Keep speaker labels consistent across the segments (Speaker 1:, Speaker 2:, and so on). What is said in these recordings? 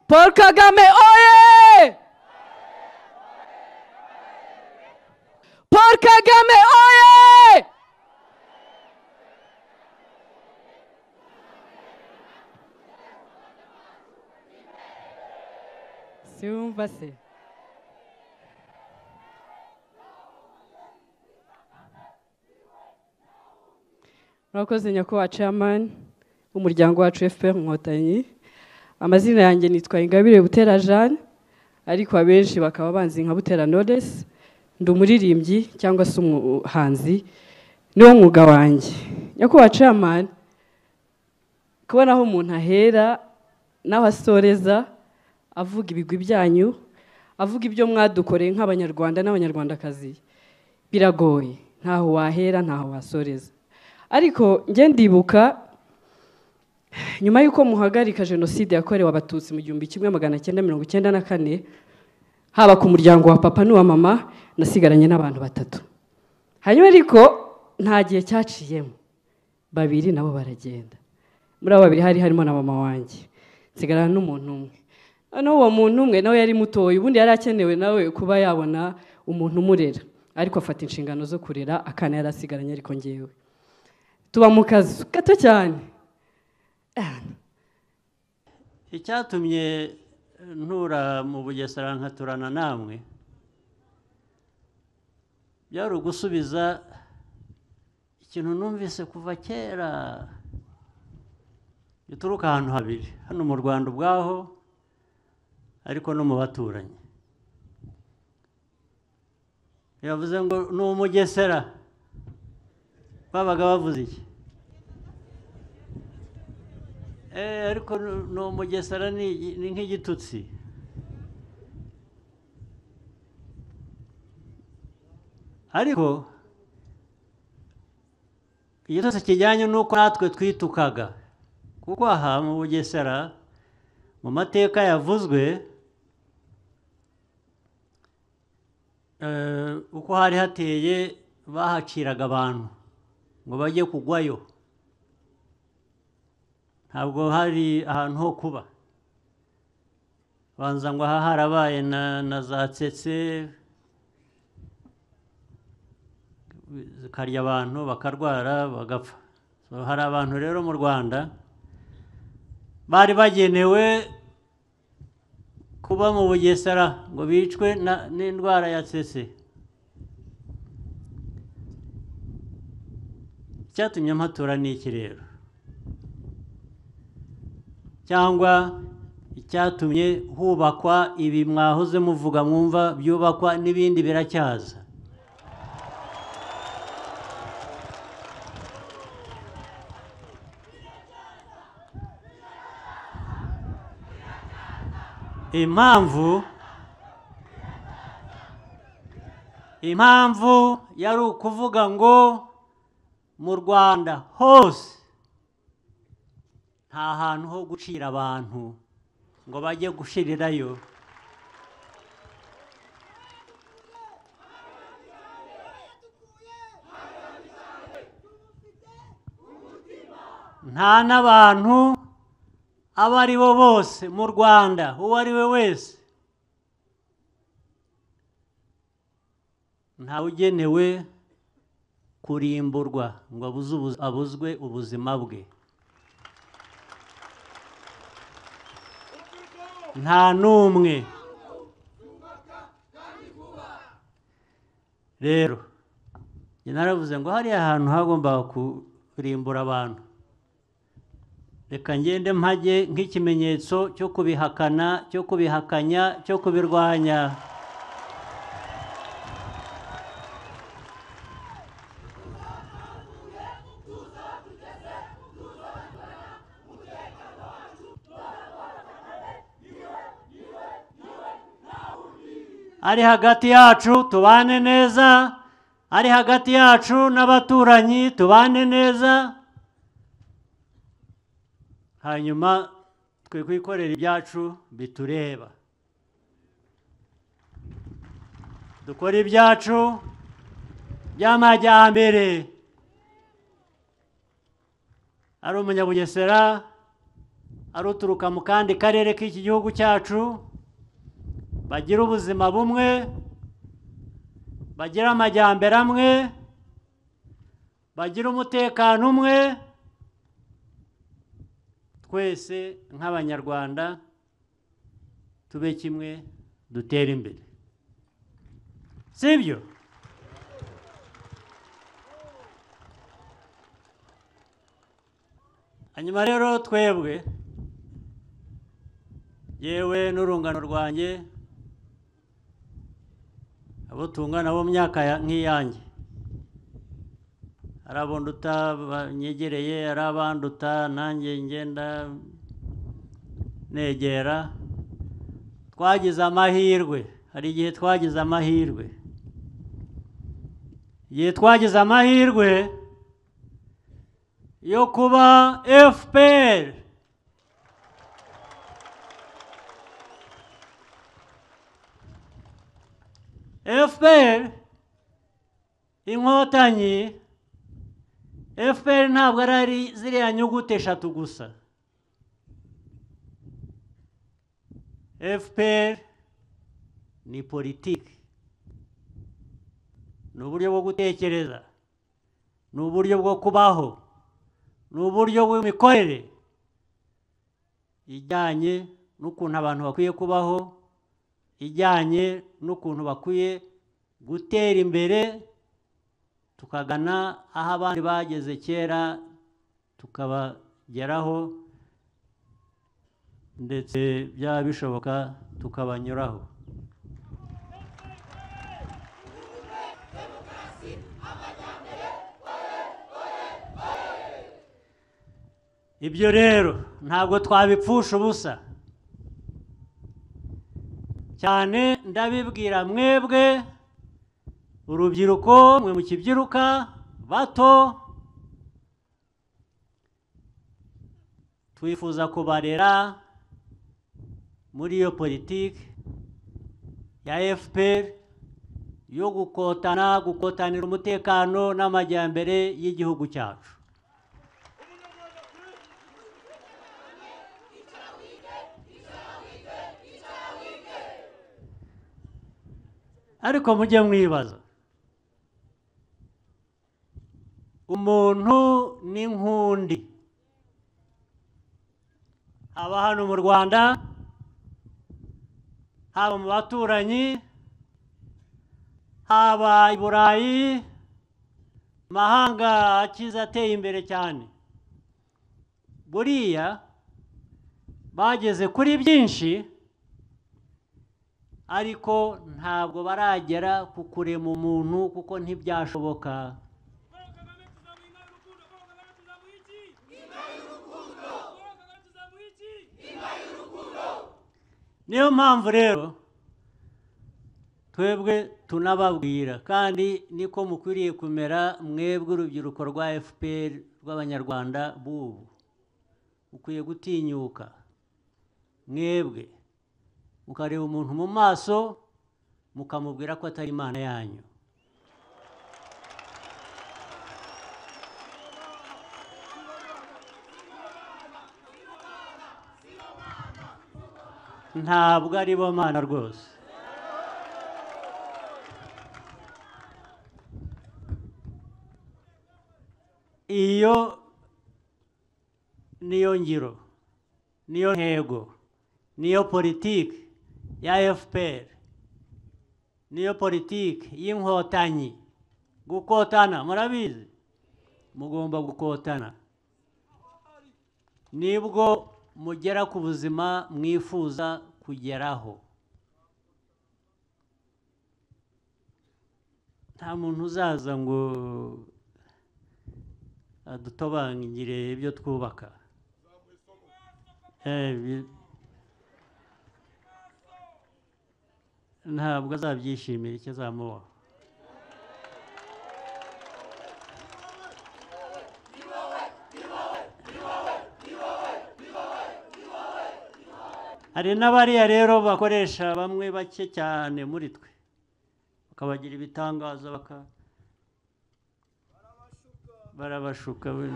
Speaker 1: Paul Kagame oye! Paul Kagame oye! Siumva se. murakoze nyakubahwa chairman w'umuryango wacu fpr inkotanyi amazina yanjye nitwa ingabire butera jeanne ariko abenshi bakaba banzi nka butera knowless ndi umuririmbyi cyangwa se umuhanzi niwo mwuga wanjye nyakubahwa chairman kubona aho umuntu ahera naho asoreza avuga ibigwi byanyu avuga ibyo mwadukoreye nk'abanyarwanda n'abanyarwandakazi biragoye ntaho wahera ntaho wasoreza ariko njye ndibuka nyuma y'uko muhagarika jenoside yakorewe abatutsi mu gihumbi kimwe magana cyenda mirongo icyenda na kane haba ku muryango wa papa n'uwa mama nasigaranye n'abantu batatu hanyuma ariko nta gihe cyaciyemo babiri nabo baragenda muri abo babiri hari harimo na mama wanjye nsigarana n'umuntu umwe noneho uwo muntu umwe nawe yari mutoya ubundi yari akenewe nawe kuba yabona umuntu umurera ariko afata inshingano zo kurera akana yari asigaranye ariko ngewe tuba mu kazu gato cyane
Speaker 2: icyatumye ntura mu bugesera nkaturana namwe byari ugusubiza ikintu numvise kuva kera gituruka ahantu habiri hano mu rwanda ubwaho ariko no mu baturanyi yavuze ngo ni umugesera babaga bavuze iki ariko ni umugesera ni nk'igitutsi ariko igitutsi kijyanye n'uko natwe twitukaga kuko aha mu bugesera mu mateka yavuzwe uko hari hateye bahaciraga abantu ngo bajye kugwayo ntabwo hari ahantu ho kuba banza ngo aha harabaye na za tsetse zikarya abantu bakarwara bagapfa hari abantu rero mu rwanda bari bagenewe kuba mu bugesera ngo bicwe n'indwara ya tsetse icyatumye mpatura ni iki rero cyangwa icyatumye hubakwa ibi mwahoze muvuga mwumva byubakwa n'ibindi biracyaza impamvu impamvu yari ukuvuga ngo mu rwanda hose nta hantu ho gucira abantu ngo bajye gushirirayo nta n'abantu abo ari bo bose mu rwanda uwo ari we wese ntawugenewe kurimburwa ngo abuzwe ubuzima bwe nta n'umwe rero naravuze ngo hariya hantu hagombaga kurimbura abantu reka ngende mpage nk'ikimenyetso cyo kubihakana cyo kubihakanya cyo kubirwanya ari hagati yacu tubane neza ari hagati yacu n'abaturanyi tubane neza hanyuma twe kwikorera ibyacu bitureba dukora ibyacu by'amajyambere ari umunyabugesera aruturuka mu kandi karere k'iki gihugu cyacu bagira ubuzima bumwe bagira amajyambere amwe bagira umutekano umwe twese nk'abanyarwanda tube kimwe dutere imbere sibyo hanyuma rero twebwe yewe n'urungano rwanjye abo tungana bo mu myaka ya- nk'iyanjye hari abo nduta banyegereye hari abanduta nanjye ngenda negera twagize amahirwe hari igihe twagize amahirwe igihe twagize amahirwe yo kuba fpr fpr inkotanyi fpr ntabwo ari ari ziriya nyuguti eshatu gusa fpr ni politiki ni uburyo bwo gutekereza ni uburyo bwo kubaho ni uburyo bw'imikorere ijyanye n'ukuntu abantu bakwiye kubaho ijyanye n'ukuntu bakwiye gutera imbere tukagana aho abandi bageze kera tukabageraho ndetse byaba bishoboka tukabanyuraho ibyo rero ntabwo twabipfusha ubusa cyane ndabibwira mwebwe urubyiruko mwe mukibyiruka bato twifuza kubarera muri iyo politiki ya fpr yo gukotana gukotanira umutekano n'amajyambere y'igihugu cyacu ariko mujye mwibaza umuntu n'inkundi aba hano mu rwanda haba mu baturanyi haba i burayi amahanga akize ateye imbere cyane buriya bageze kuri byinshi ariko ntabwo baragera ku kurema umuntu kuko ntibyashoboka
Speaker 3: Paul Kagame tuzamwinga y'urukundo Paul Kagame tuzamuha iki Paul Kagame tuzamuha iki
Speaker 2: niyo mpamvu rero twebwe tunababwira kandi niko mukwiriye kumera mwebwe urubyiruko rwa fpr rw'abanyarwanda b'ubu ukwiye gutinyuka mwebwe mukareba umuntu mu maso mukamubwira ko atari imana yanyu ntabwo ari bo mana rwose iyo niyo ngiro niyo ntego niyo politiki ya fpr niyo politiki y'inkotanyi gukotana murabizi mugomba gukotana nibwo mugera ku buzima mwifuza kugeraho nta muntu uzaza ngo adutobangire ibyo twubaka Eh, bi- ntabwo azabyishimira icyo azamubaho hari n'abariya rero bakoresha bamwe bake cyane muri twe bakabagira ibitangaza baka barabashuka we.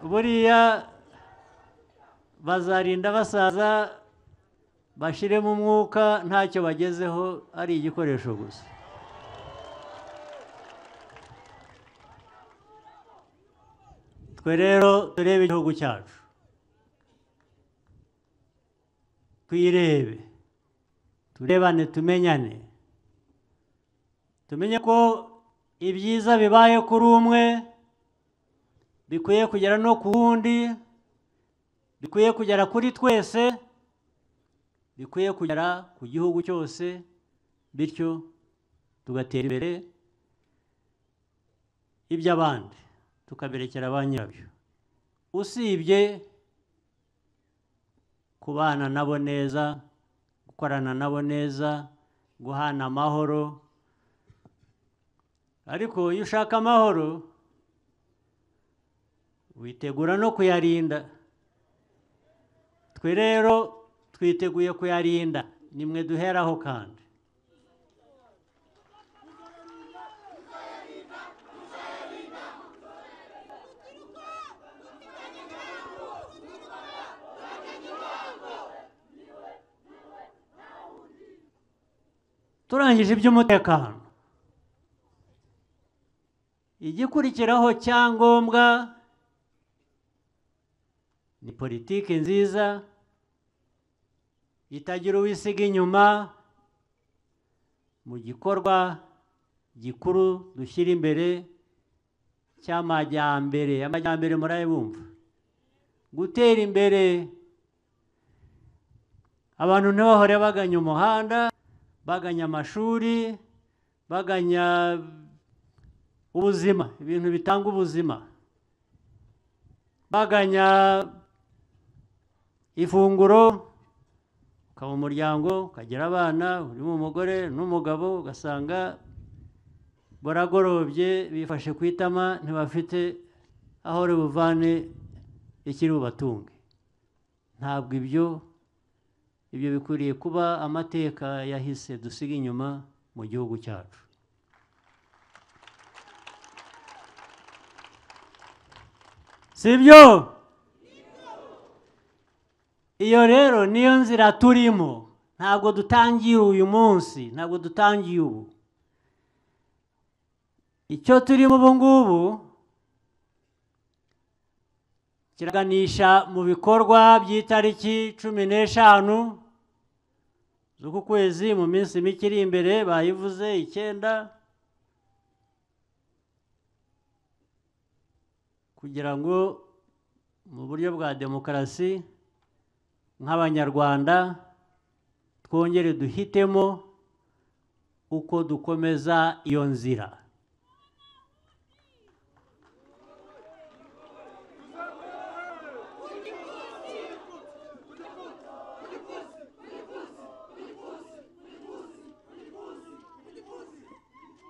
Speaker 2: buriya bazarinda basaza bashyiremo umwuka ntacyo bagezeho ari igikoresho gusa twe rero turebe igihugu cyacu twirebe turebane tumenyane tumenye ko ibyiza bibaye kuri umwe bikwiye kugera no ku wundi bikwiye kugera kuri twese bikwiye kugera ku gihugu cyose bityo tugatera imbere iby'abandi tukaberekera ba nyirabyo usibye kubana nabo neza gukorana nabo neza guhana amahoro ariko iyo ushaka amahoro witegura no kuyarinda twe rero twiteguye kuyarinda nimwe duheraho kandi turangije iby'umutekano igikurikiraho cyangombwa ni politiki nziza itagira uwisiga inyuma mu gikorwa gikuru dushyira imbere cy'amajyambere amajyambere murayabumva gutera imbere abantu ntibahore baganya umuhanda baganya amashuri baganya ubuzima ibintu bitanga ubuzima baganya ifunguro ukaba umuryango ukagira abana urimo umugore n'umugabo ugasanga baragorobye bifashe ku itama ntibafite aho buvane ikiri bubatunge ntabwo ibyo ibyo bikwiriye kuba amateka yahise dusiga inyuma mu gihugu cyacu sibyo iyo rero niyo nzira turimo ntabwo dutangiye uyu munsi ntabwo dutangiye ubu icyo turimo ubu ngubu kiraganisha mu bikorwa by'itariki cumi n'eshanu z'uku kwezi mu minsi mike iri imbere bayivuze icyenda kugira ngo mu buryo bwa demokarasi nk'abanyarwanda twongere duhitemo uko dukomeza iyo nzira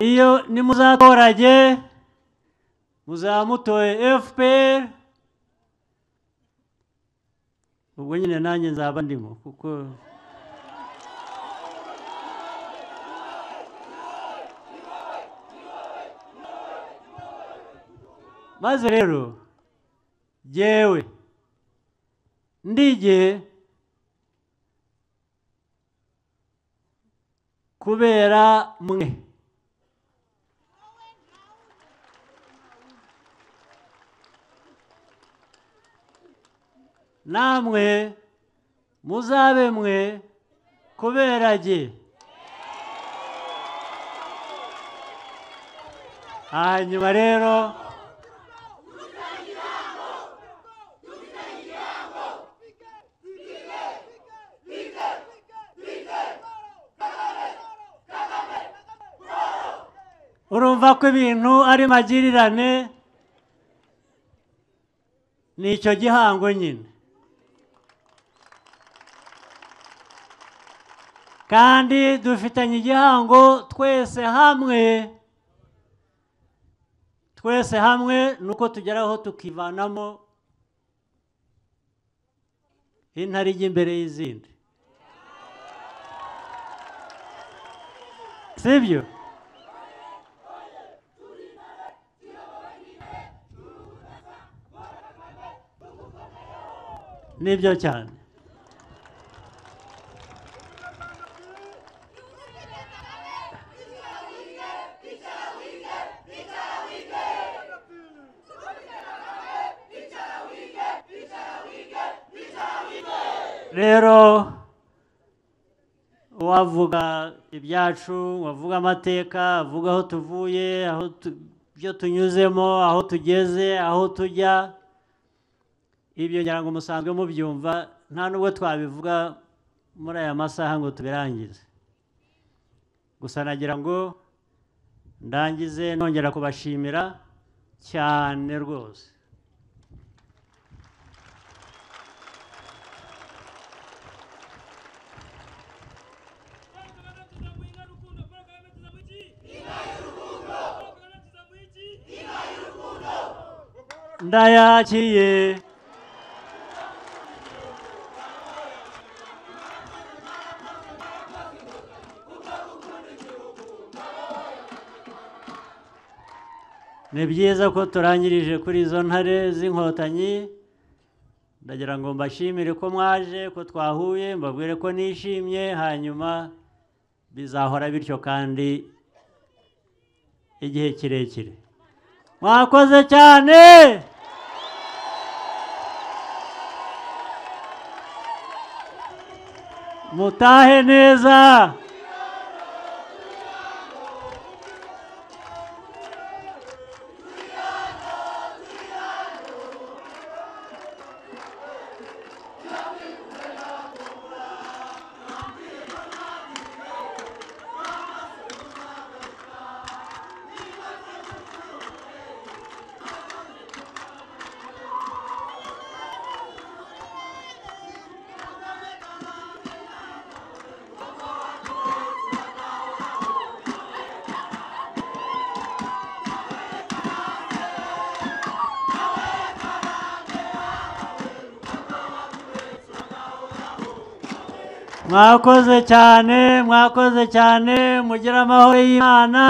Speaker 2: iyo nimuzatorage muzamutoye fpr ubwo nyine nanjye nzaba ndimo kuko maze rero jyewe ndige kubera mwe namwe muzabe mwe kubera jye hanyuma rero urumva ko ibintu ari magirirane ni icyo gihango nyine kandi dufitanye igihango twese hamwe twese hamwe ni uko tugeraho tukivanamo intare ijya imbere y'izindi sibyo nibyo cyane rero wavuga ibyacu wavuga amateka avuga aho tuvuye aho tu- ibyo tunyuzemo aho tugeze aho tujya ibyo ngira ngo musanzwe mubyumva nta nubwo twabivuga muri aya masaha ngo tubirangize gusa nagira ngo ndangize nongera kubashimira cyane rwose
Speaker 3: Paul Kagame tuzamuha inka y'urukundo Paul Kagame tuzamuha iki inka y'urukundo Paul Kagame tuzamuha iki
Speaker 2: ndayakiye ni byiza ko turangirije kuri izo ntare z'inkotanyi ndagira ngo mbashimire ko mwaje ko twahuye mbabwire ko nishimye hanyuma bizahora bityo kandi igihe kirekire mwakoze cyane mutahe neza mwakoze cyane mwakoze cyane mugire amahoro y'imana